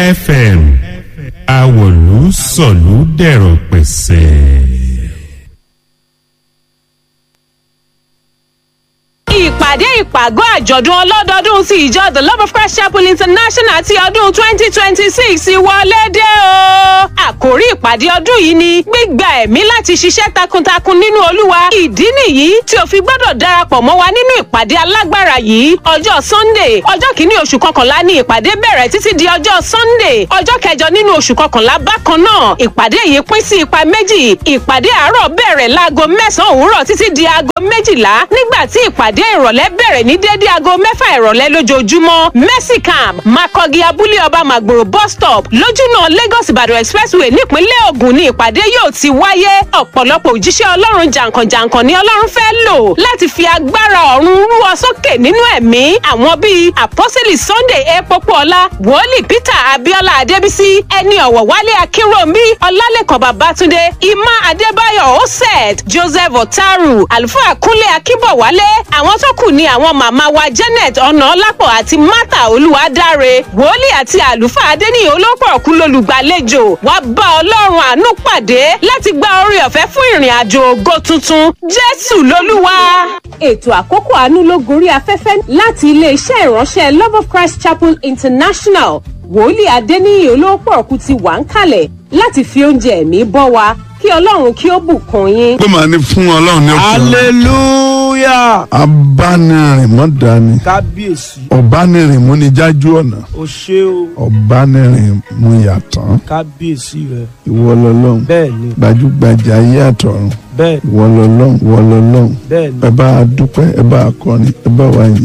fm àwòlú sọ̀lú dẹ̀rọ̀ pẹ̀sẹ̀. ìpàdé ìpàgọ́ àjọ̀dún ọlọ́dọọdún ti ìjọ the love of christ chapel international ti ọdún twenty twenty six wọlé dé o. àkòrí ìpàdé ọdún yìí ni gbígba ẹ̀mí láti ṣiṣẹ́ takuntakun nínú olúwa. ìdí nìyí tí o fi gbọ́dọ̀ darapọ̀ mọ́ wa nínú ìpàdé alágbára yìí ọjọ́ sunday ọjọ́ kìíní oṣù kọkànlá ni ìpàdé bẹ̀rẹ̀ títí di ọjọ́ sunday ọjọ́ kẹjọ nínú oṣù kọkànlá bákan náà ìpàdé yìí pín sí ipa méjì ìpàdé àárọ̀ bẹ̀rẹ̀ láago mẹ́sàn-án òwúrọ̀ títí di aago méjìlá nígbà tí ìpàdé ìrọ̀lẹ́ bẹ̀rẹ̀ ní dédé aago mẹ́fà ìrọ̀lẹ́ lójoojúmọ́ mercy camp makogi abúlé ọba magboro bus stop lójúnà lagos ìbàdàn expressway nípínlẹ̀ ogun ni ìpàdé yóò ti wáyé ọ̀pọ̀lọpọ̀ òjíṣẹ́ ọlọ́run jàǹkànjàǹkàn ni ọlọ́run fẹ́ lò láti fi agbára ọ̀run rú ọ sókè nínú ẹ̀mí àwọn bíi àpọ́sẹ̀lì sunday epopuọlá wòlíì peter abiola adébísí ẹni ọ̀wọ̀ wálé akínròmí ọlálẹ́kan babatunde emma adébáyọ̀ osed joseph otaru àlùfáà kúnlé akínbọ̀wálé àwọn tó kù ni àwọn màmá wa janet ọ̀nàọ́lápọ̀ àti martha olúwadáre wòlíì àti àlùfáà adéníyàn olópọ̀ọ̀kú lolùgbàlejò wá bá ọlọ́run àánú pàdé láti gba orí ọ̀fẹ́ fún ìrìn àjò ògo tuntun jésù lolúwa. ètò àkókò àánú ló gorí afẹ́fẹ́ láti iléeṣẹ́ ìránṣẹ́ love of christ chapel international wòlíì adéníyàn olópọ̀ọ̀kú ti wà ń kalẹ̀ láti fi oúnjẹ ẹ̀mí bọ́ wa kí ọlọ́run kí ó bùkún yín. pé màá ní fún ọlọ́run ní òkè hallelujah abánirin mọ́ dání kábíyèsí ọ̀bánirin mú ní jájú ọ̀nà o ṣé o ọ̀bánirin mú yàtọ̀ kábíyèsí rẹ ìwọ lọ́lọ́run bẹ́ẹ̀ ni gbajúgbajà ayé àtọ̀run bẹ́ẹ̀ ìwọ lọ́lọ́run ìwọ lọ́lọ́run bẹ́ẹ̀ ni ẹ bá a dúpẹ́ ẹ bá a kọrin ẹ bá wa yìn.